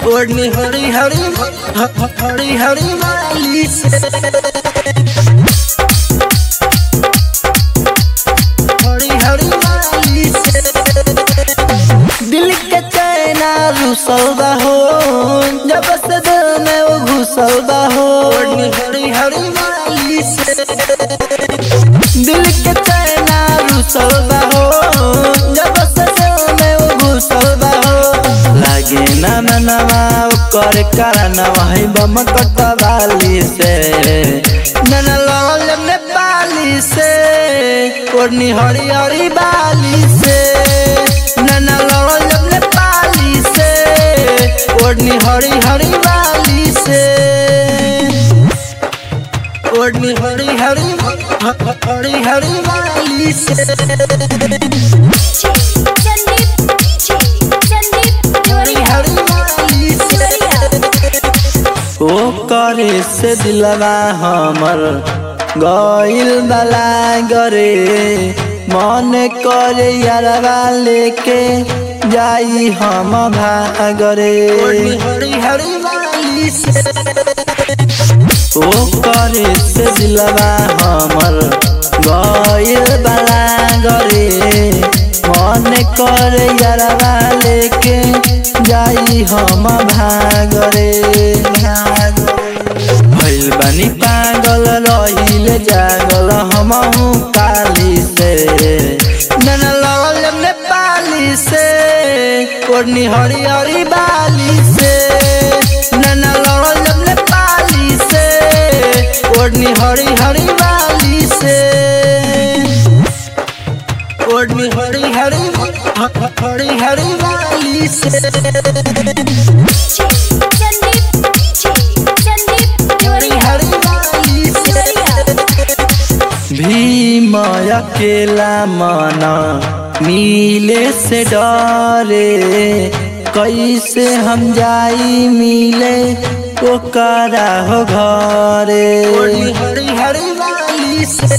ओढ़नी हरी हरी ह- ह- हरी हरी वाली से हरी हरी वाली से दिल के चैना रुसल बा हो जब से दिल में वो घुसल बा हो ओढ़नी हरी हरी वाली से दिल के चैना रुसल बा हो जब से दिल में वो घुसल बा हो लागे ना मनवा कर करनवा है बम कटवाली से नन लाल नेपाली से ओढ़नी हरी हरी बाली से नन लाल नेपाली से ओढ़नी हरी हरी बाली से ओढ़नी हरी हरी ह- ह- हरी हरी वाली से संदीप डीजे संदीप हरी जोरिया हरी वाली से ओ करे से दिलवा हमर गइल बला गरे मन करे यारवा लेके जाई हम भागरे हरी हरी वाली से ओ करे से दिलवा हमर गइल बला गरे मन करे यारवा लेके जाई हम भागरे भइल बानी पागल रहिल जागल हमहु काली से नन लगल नेपाली से ओढ़नी हरी हरी बाली से नन लगल नेपाली से ओढ़नी हरी हरी बाली से ओढ़नी हरी हरी ह- ह- हरी हरी बाली से संदीप डीजे संदीप हरी जोरिया हरी बाली से भीम अकेला मना मिले से डरे कैसे हम जाई मिले ओकरा हो घरे हरी हरी वाली से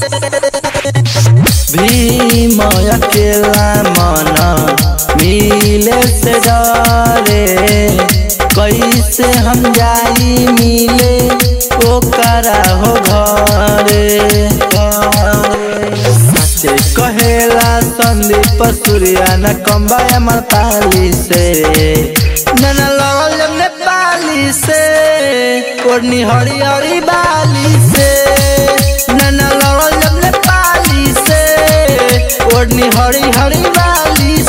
भीम अकेला मना मिले से डरे कैसे हम जाई मिले ओकरा हो घरे सचे कहेला संदीप सूर्या न कम्बा अमर पाली से नन लगल नेपाली से ओढ़नी हरी हरी बाली से नन लगल नेपाली से ओढ़नी हरी हरी बाली